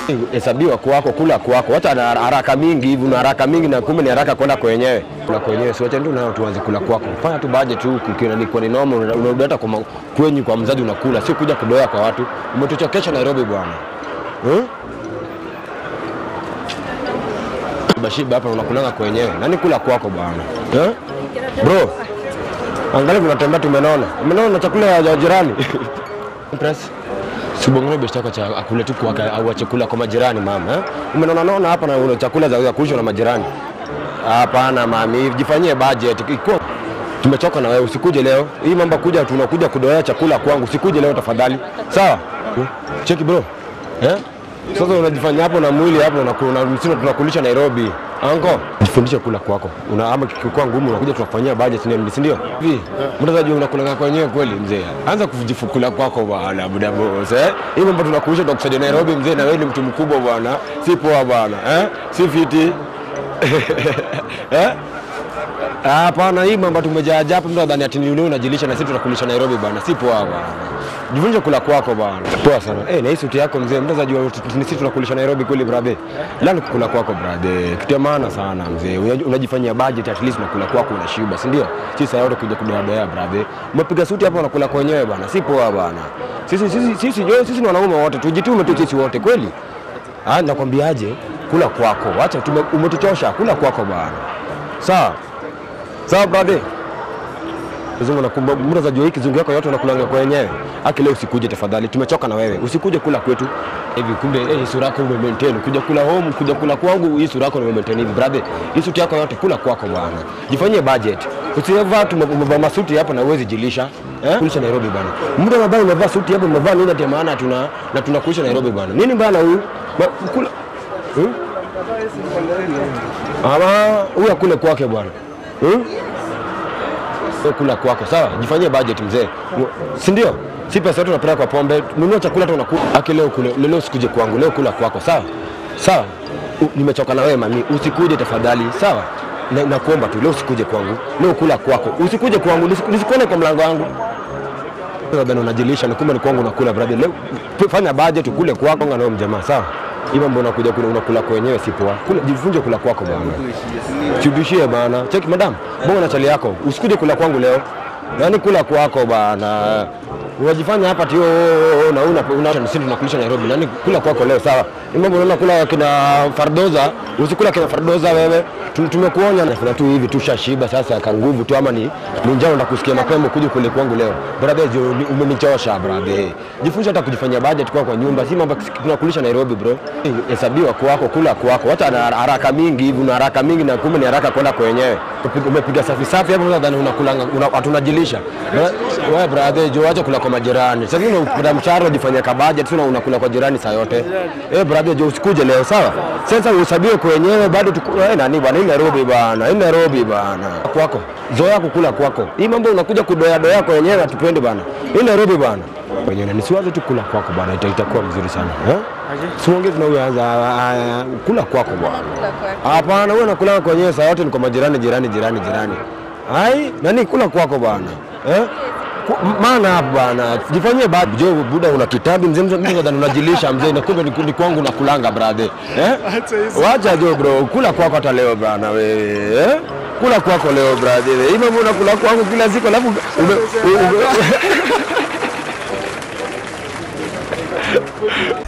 hesabiwa kwako, kula kwako. Wacha na haraka mingi hivi, una haraka mingi na kumbe ni haraka kwenda kwenyewe. Kula kwenyewe, si wacha ndio nao tuanze kula kwako. Fanya tu budget tu, ukiona ni kwa ni normal, una- unarudi hata kwa ma- kwenyu kwa mzazi unakula, sio kuja kudoea kwa watu. Umetuchokesha Nairobi bwana, hmm? Bashiba hapa unakulanga kwenyewe, nani kula kwako bwana eh? Bro, angalia tunatembea tumenona, umenona na chakula ya jirani Press. Sibongere besti yako cha akule tu kwa au chakula kwa majirani mama. Eh? Umenaona naona hapa na una chakula za za kuishwa na majirani. Hapana mami, jifanyie budget. Iko tumechoka na wewe, usikuje leo. Hii mambo kuja tunakuja kudoea chakula kwangu, usikuje leo tafadhali. Sawa? Hmm? Cheki bro. Eh? Sasa unajifanya hapo na mwili hapo unakula msino tunakulisha Nairobi. Anko, jifundishe kula kwako. Una ama kikikuwa ngumu unakuja tunakufanyia budget nini, si ndio? Hivi, mtazamaji unakula kwenyewe kweli mzee. Anza kujifukula kwako bwana buda boss eh. Hii mambo tunakulisha tunakusaidia Nairobi mzee na wewe ni mtu mkubwa bwana. Si poa bwana, eh? Si fiti. eh? Ah, Hapana, hii mambo tumejaa hapa, mtu adhani ati ni wewe unajilisha na sisi tunakulisha Nairobi bwana, si poa bwana. Jifunze kula kwako bwana. Poa sana. Eh, na hii suti yako mzee, mtu ajua ni sisi tunakulisha Nairobi kweli brother. Leo kula kwako brother. Kitu ya maana sana mzee. Unaj- Unajifanyia budget at least unakula kwako unashiba, si ndio? Si saa yote kuja kudoadoa brother. Umepiga suti hapa unakula kwenyewe bwana, si poa bwana. Sisi sisi sisi sisi, sisi ni wanaume wote, tujitume tu sisi wote kweli. Ah, nakwambiaje? Kula kwako. Acha tume- umetuchosha, kula kwako bwana. Sawa? Sawa brother. Kizungu nakumba muda za jua hii kizungu yako yote unakulanga kwa wenyewe. Aki leo usikuje tafadhali. Tumechoka na wewe. Usikuje kula kwetu. Hivi kumbe eh, hii sura yako ume maintain. Kuja kula home, kuja kula kwangu, hii sura yako ume maintain hivi brother. Hii suti yako yote kula kwako bwana. Jifanyie budget. Usivaa tu umevaa masuti hapa na uwezi jilisha. Eh? Kulisha Nairobi bwana. Muda mabaya umevaa suti hapa umevaa nini ati maana tuna na tunakulisha Nairobi bwana. Nini bwana huyu? Ma- Kula. Hmm? Ama huyu akule kwake bwana. Hmm? Wewe kula kwako sawa, jifanyie budget mzee, si ndio? Si pesa yote unapeleka kwa pombe, nunua chakula tu unakula. Aki leo kule, leo usikuje kwangu, leo kula kwako sawa sawa. U- Nimechoka na wewe mami, usikuje tafadhali sawa. Na, nakuomba tu leo usikuje kwangu, leo kula kwako, usikuje kwangu, nisi- nisikuone kwa mlango wangu. Labda unajilisha ni kumbe ni kwangu unakula brother. Leo tu- fanya budget ukule kwako na wewe mjamaa sawa. Hivyo mbona unakuja kula unakula kwenyewe si poa. Kula jifunze kula kwako bwana. Chubishie bana. Cheki madam, bonga na chali yako. Usikuje kula kwangu leo. Yaani kula kwako bana. Unajifanya hapa tio na una una sisi tunakulisha Nairobi. Nani kula kwako leo sawa? Ni mambo unaona kula kina Fardoza, usikula kina Fardoza wewe. Tu- Tumekuonya na kuna tu hivi tushashiba sasa ka nguvu tu ama ni ni njao na kusikia mapema kuja kule kwangu leo. Brother, jo, ni- umenichosha brother. Jifunze hata kujifanyia budget kwa kwa nyumba, si mambo tunakulisha Nairobi bro. Hesabiwa kwako, kula kwako. Hata na haraka mingi hivi, una haraka mingi na kumbe ni haraka kwenda kwenyewe. Umepiga- Umepiga safi safi hapo nadhani unakulanga una- hatunajilisha. Bra- Wewe brother, jo acha kula kwa majirani. Sasa hivi unapata mshahara unajifanyia ka budget, sio unakula kwa jirani saa yote. Eh brother, jo usikuje leo sawa? Sasa uhesabiwe kwenyewe bado tuku- eh nani bwana, hii Nairobi bwana, hii Nairobi bwana. Kwako. Zoea kukula kwako. Hii mambo unakuja kudoya doya kwenyewe hatupendi bwana. Hii Nairobi bwana. Kwenyewe nisiwaze tu kula kwako bwana, ita- itakuwa mzuri sana. Eh? Siongee tunaanza kula kwako bwana. Hapana, wewe unakula kwenyewe saa yote ni kwa majirani jirani jirani jirani. Ai, nani kula kwako bwana? Eh? Ku- Maana hapa bwana, jifanyie bad jo buda una kitabu mzee mzee mzee nadhani unajilisha mzee na kumbe ni ni kwangu nakulanga brother. Eh? Wacha jo bro, kula kwako hata leo bwana wewe. Eh? Kula kwako leo brother. Hii mambo unakula kwangu kila siku alafu ume- ume-